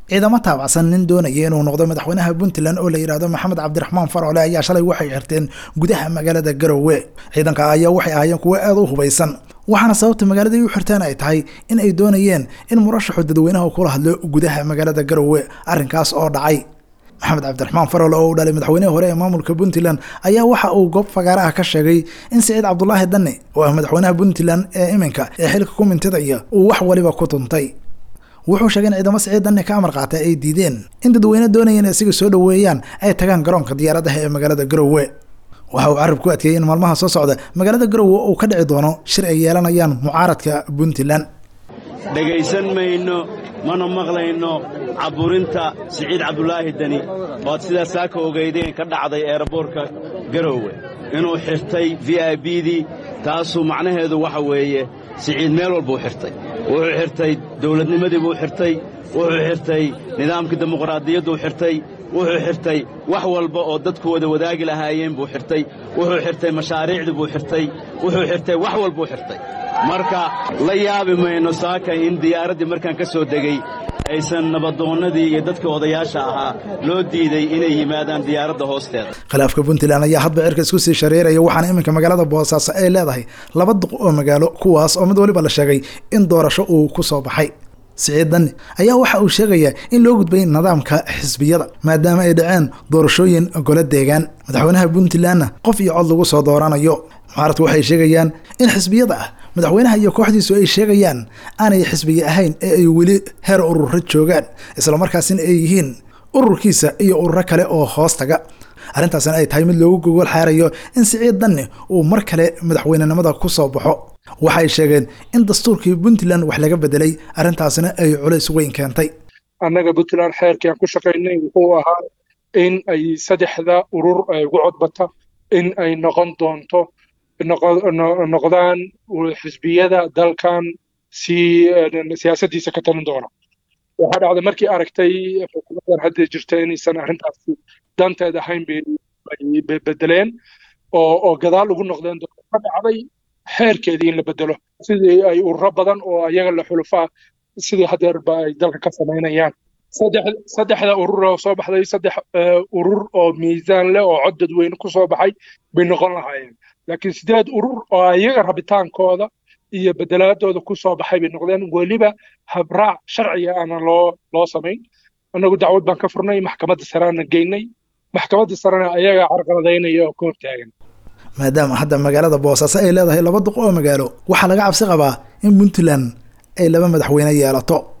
ciidamo taabacsan nin doonaya inuu noqdo madaxweynaha puntland oo la yidhaahdo maxamed cabdiraxmaan farole ayaa shalay waxay xirteen gudaha magaalada garowe ciidanka ayaa waxay ahaayeen kuwo aada u hubaysan waxaana sababta magaaladii u xirteen ay tahay in ay doonayeen in murashaxu dadweynaha kula hadlo gudaha magaalada garowe arrinkaas oo dhacay maxamed cabdiraxmaan farole oo u dhalay madaxweynihii hore ee maamulka puntland ayaa waxa uu goob fagaaraha ka sheegay in siciid cabdulaahi danne oo ah madaxweynaha puntland ee iminka ee xilka ku mintidaya uu wax waliba ku tuntay wuxuu sheegay in ciidamo siciid danne ka amar qaatay ay diideen in dadweyne doonayeen isaga soo dhoweeyaan ay tagaan garoonka diyaaradaha ee magaalada garowe waxa uu carab ku adkeeyey in maalmaha soo socda magaalada garowe uu ka dhici doono shir ay yeelanayaan mucaaradka puntland dhegaysan mayno mana maqlayno cabburinta siciid cabdulaahi deni oad sidaa saaka ogaydeen ka dhacday eeraboorka garoowe inuu xirtay v i bdii taasuu macnaheedu waxa weeye siciid meel walbuu xirtay wuxuu xirtay dawladnimadii buu xirtay wuxuu xirtay nidaamkii dimuqraadiyadduu xirtay wuxuu xirtay wax walba oo dadku wada wadaagi lahaayeen buu xirtay wuxuu xirtay mashaariicdii buu xirtay wuxuu xirtay wax walbuu xirtay marka la yaabi mayno saaka in diyaaraddii markaan ka soo degey aysan nabadoonnadii iyo dadkii odayaasha ahaa loo diiday inay yimaadaan diyaaradda hoosteeda khilaafka puntland ayaa hadba cirka isku sii shareeraya waxaana iminka magaalada boosaaso ay leedahay laba duq oo magaalo kuwaas oo mid waliba la sheegay in doorasho uu ku soo baxay siciid danni ayaa waxa uu sheegayaa in loo gudbay nidaamka xisbiyada maadaama ay dhaceen doorashooyin golo deegaan madaxweynaha puntlandna qof iyo cod lagu soo dooranayo mucaaradku waxay sheegayaan in xisbiyada ah madaxweynaha iyo kooxdiisu ay sheegayaan aanay xisbiga ahayn ee ay weli heer ururo joogaan islamarkaasina ay yihiin ururkiisa iyo ururo kale oo hoos taga arrintaasina ay tahay mid loogu gogol xaarayo in siciid danni uu mar kale madaxweynenimada ku soo baxo waxay sheegeen in dastuurkii puntland wax laga bedelay arrintaasina ay culays weyn keentay annaga puntland xeerkii aan ku shaqaynay wuxuu ahaa in ay saddexda urur ay ugu codbata in ay noqon doonto noqdaan xisbiyada dalkan si siyaasaddiisa ka talin doona waxaa dhacday markii aragtay xukuumadan hadda jirta inaysan arrintaasi danteed ahayn bay bedeleen oo oo gadaal ugu noqdeen ka dhacday xeerkeedii in la bedelo sidii ay ururo badan oo ayaga la xulufaa sidii hadeerba ay dalka ka samaynayaan saddexda urur oo soo baxday saddex urur oo miisaan leh oo cod dadweyne ku soo baxay bay noqon lahaayeen laakiin sideed urur oo ayaga rabitaankooda iyo bedelaadooda ku soo baxay bay noqdeen weliba habraac sharciga aana loo loo samayn annagu dacwad baan ka furnay maxkamadda sareana geynay maxkamadda sarena ayaga carqaladaynaya oo ka hortaagan maadaama hadda magaalada boosaaso ay leedahay laba duq oo magaalo waxaa laga cabsi qabaa in puntland ay laba madaxweyne yeelato